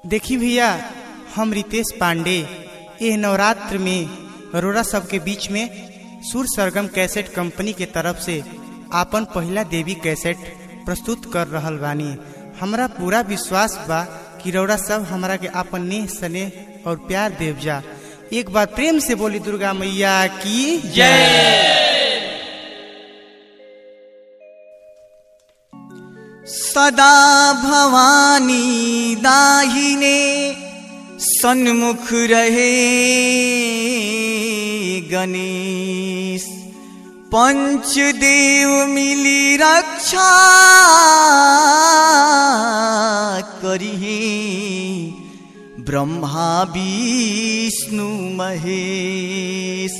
देखी भैया हम रितेश पांडे यह नवरात्र में अरोरा सबके बीच में सुर सरगम कैसेट कंपनी के तरफ से आपन पहला देवी कैसेट प्रस्तुत कर रहल बानी हमरा पूरा विश्वास बा कि रौरा सब हमरा के आपन नेह स्नेह और प्यार देव जा एक बार प्रेम से बोली दुर्गा मैया की जय सदा भवानी दाहिने सन्मुख रहे गणेश पंचदेव मिली रक्षा करिहे ब्रह्मा विष्णु महेश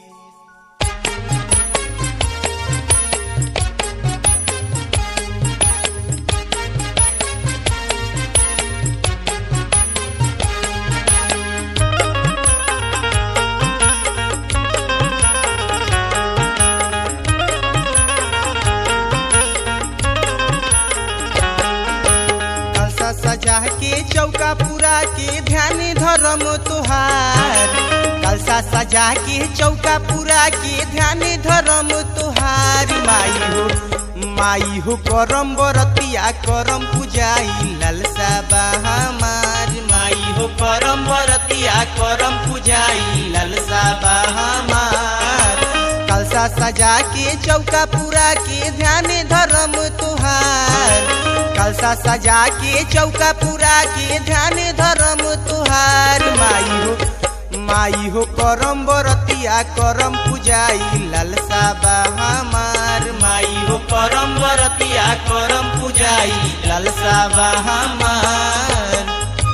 कलसा सजा के चौका पूरा के ध्यान धर्म तुहार कलसा सजा के चौका पूरा के ध्यान धर्म तुहार माई हो माई हो करम बरतिया करम पूजाई ललसा बहामार माई हो करम बरतिया करम पूजाई ललसा बहामार कलसा सजा के चौका पूरा के ध्यान धर्म तुहार कलसा सजा के चौका पूरा के ध्यान धर्म तुहार माई हो माई हो करम बरतिया करम पूजाई ललसा बहामार माई हो करम बरतिया करम पूजाई ललसा बहामार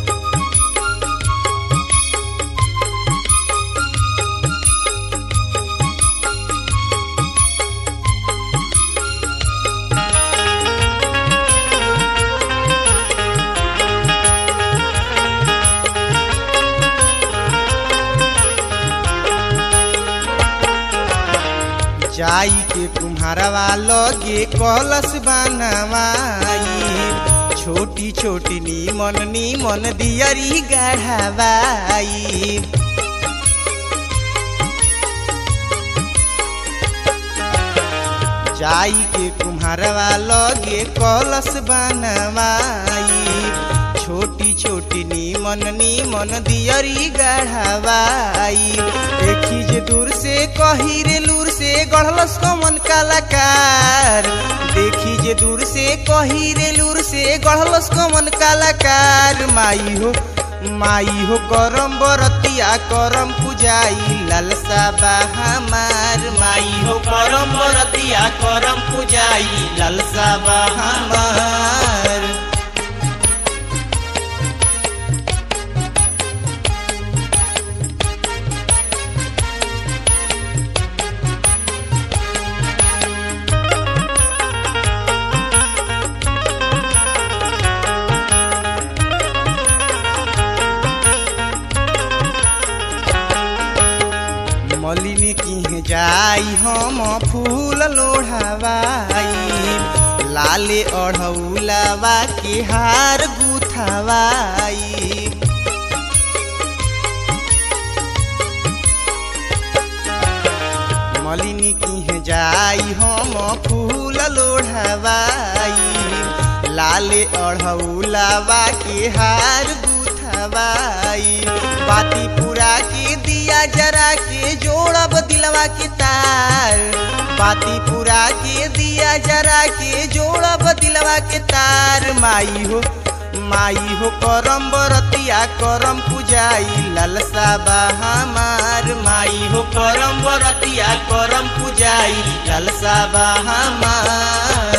जाई के कुम्हारवा लगे कलश बनवाई छोटी छोटी नीमन नीमन दियरी गढ़वाई जाई के कुम्हारवा लगे कलश बनवाई छोटी छोटी नीमन नीमन दियरी गढ़वाई देखी जे दूर से कही रे लूर से गढ़लस कमन कलाकार देखी जे दूर से कही रे लूर से गढ़लस कमन कलाकार माई हो माई हो करम बरतिया करम पूजाई ललसा बहामार माई हो करम बरतिया करम पूजाई ललसा बहामार मलिनी की जाई हम फूल लोढ़ावाई लाले अढ़ौलावा के हार गुथावाई मलिनी की जाई हम फूल लोढ़ावाई लाले अढ़ौलावा के हार गुथावाई बाती पूरा के दिया जरा के जोड़ब दिलवा के तार बाती पूरा के दिया जरा के जोड़ब दिलवा के तार माई हो माई हो करम बरतिया करम पूजाई ललसा बहामार माई हो करम बरतिया करम पूजाई ललसा बहामार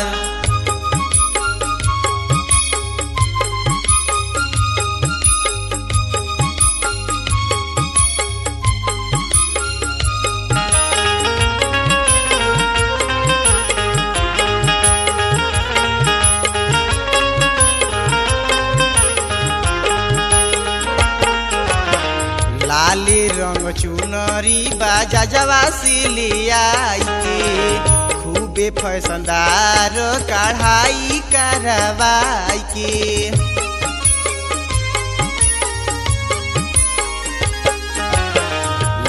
लाले रंग चुनरी बाजा जवा से ले आई के खूबे फैसनदार कढ़ाई करवाई के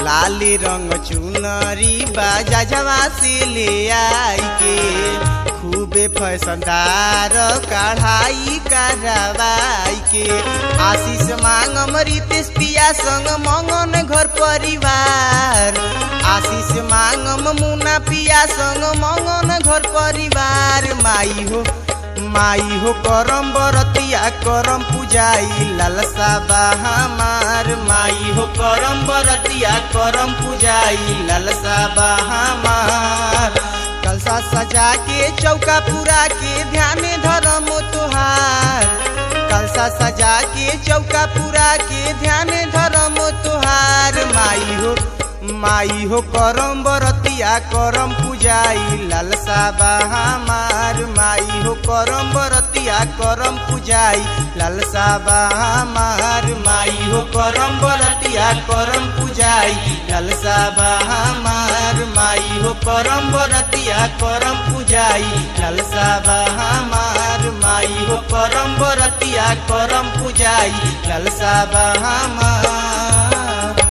लाल रंग चुनरी बाजा जवा से ले आई के खूबे फैसनदार कढ़ाई करवाई के आशीष मांगम रितेश पिया संग मंगन घर परिवार आशीष मांगम मुना पिया संग मंगन घर परिवार माई हो माई हो करम बरतिया करम पूजाई लालसा बा हमार माई हो करम बरतिया करम पूजाई लालसा बा हमार कलसा सजा के चौका पूरा के ध्यान धरम तुहार कलसा सजा के चौका पूरा के ध्यान धरम तुहार माई हो माई हो करम बरतिया करम पूजाई लालसा बा हमार माई हो करम बरतिया करम पूजाई लालसा बा हमार माई हो करम बरतिया करम पूजाई लालसा बा हमार माई हो करम बरतिया करम पूजाई लालसा बा हमार माई हो करम बरतिया करम पूजाई लालसा बा हमार